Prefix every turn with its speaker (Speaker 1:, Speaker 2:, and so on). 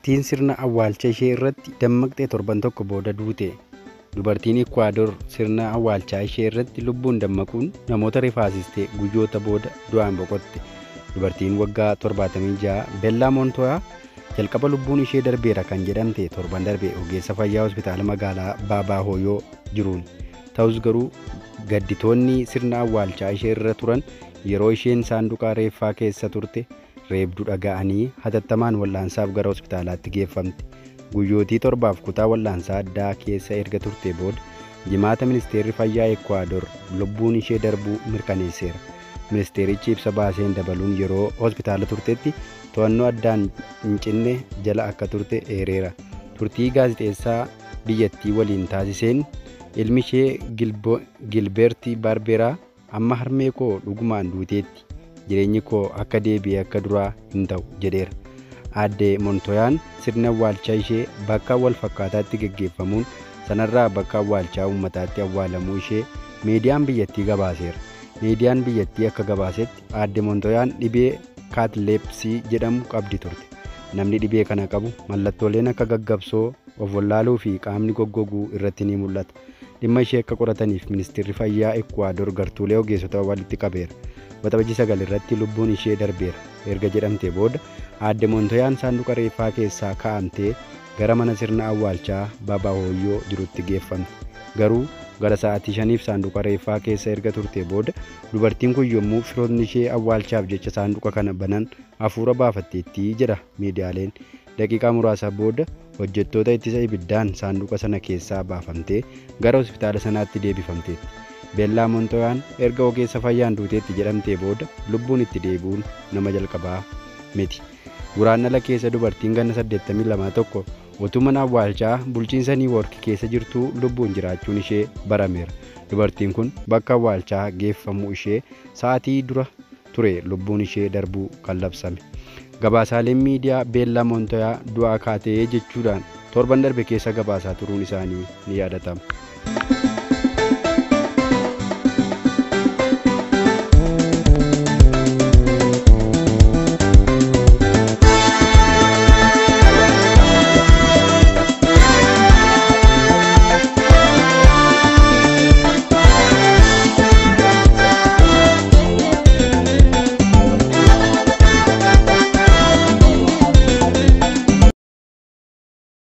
Speaker 1: dubartiin sirna awwaalcha ishee irratti dammaqxee torban tokko booda duute. Dubartiin Ikwaadoor sirna awwaalchaa ishee irratti lubbuun dammaquun namoota rifaasistee guyyoota booda du'aan boqotte. Dubartiin waggaa 76 Bellaa Moontoyaa jalqaba lubbuun ishee darbeera kan jedhamte torban darbe ogeessa fayyaa hospitaala magaalaa Baabaa Hooyoo jiruun. Ta'us garuu gadditoonni sirna awwaalchaa ishee irra turan yeroo isheen saanduqa reeffaa keessa turte reebduu dhaga'anii hatattamaan wal'aansaaf gara hospitaalaatti geeffamte. Guyyootii torbaaf kutaa wal'aansaa addaa keessa erga turte booda jimaata ministeerri fayyaa Ekwaadoor lubbuun ishee darbuu mirkaneesseera. Ministeerichi ibsa baaseen dabaluun yeroo hospitaala turtetti to'annoo addaan hin cinne jala akka turte eereera. Turtii gaazixeessaa biyyattii waliin taasiseen ilmi ishee Gilbeerti Baarberaa amma harmee koo dhugumaan duuteetti jireenyi koo akka deebi'ee akka duraa hin ta'u jedheera. Aadde Montoyaan sirna awwaalchaa ishee bakka wal fakkaataatti geggeeffamuun sanarraa bakka awwaalchaa uummataatti awwaalamuu ishee miidiyaan biyyattii gabaaseera. Miidiyaan biyyattii akka gabaasetti aadde Montoyaan dhibee kaatileepsii jedhamu qabdi turte. Namni dhibee kana qabu mallattooleen akka gaggabsoo, of wallaaluu fi qaamni goggoguu irratti ni mul'ata. Dhimma ishee akka qorataniif ministeerri fayyaa Ekwaadoor gartuulee ogeessota walitti qabeera. Waxabajii sagal irratti lubbuun ishee darbeera. Erga jedhamtee booda aadde Montoyaan saanduqa reeffaa keessaa kaa'amtee gara mana sirna awwaalchaa Baabaa Hooyyoo jirutti geeffamte. Garuu gara sa'aatii shaniif saanduqa reeffaa keessa erga turtee booda dubartiin kun yommuu firoonni ishee awwaalchaaf jecha saanduqa kana banan hafuura baafatteetti jedha miidiyaaleen. Daqiiqaa muraasa booda hojjettoota ittisa ibiddaan saanduqa sana keessaa baafamtee gara hospitaala sanaatti deebifamteetti. Beellaa Montoyaan erga ogeessa fayyaan duuteetti jedhamtee booda lubbuun itti deebi'uun nama jalqabaa miti. Guraandhala keessa dubartiin ganna 82 tokko utuu mana awwaalchaa bulchiinsa Niiwoork keessa jirtuu lubbuun jiraachuun ishee barameera. Dubartiin kun bakka awwaalchaa geeffamuu ishee sa'aatii dura ture lubbuun ishee darbuu kan labsame. Gabaasaaleen miidiyaa Beellaa Montoyaa du'aa kaatee jechuudhaan torban darbe keessa gabaasaa turuun isaanii ni yaadatama.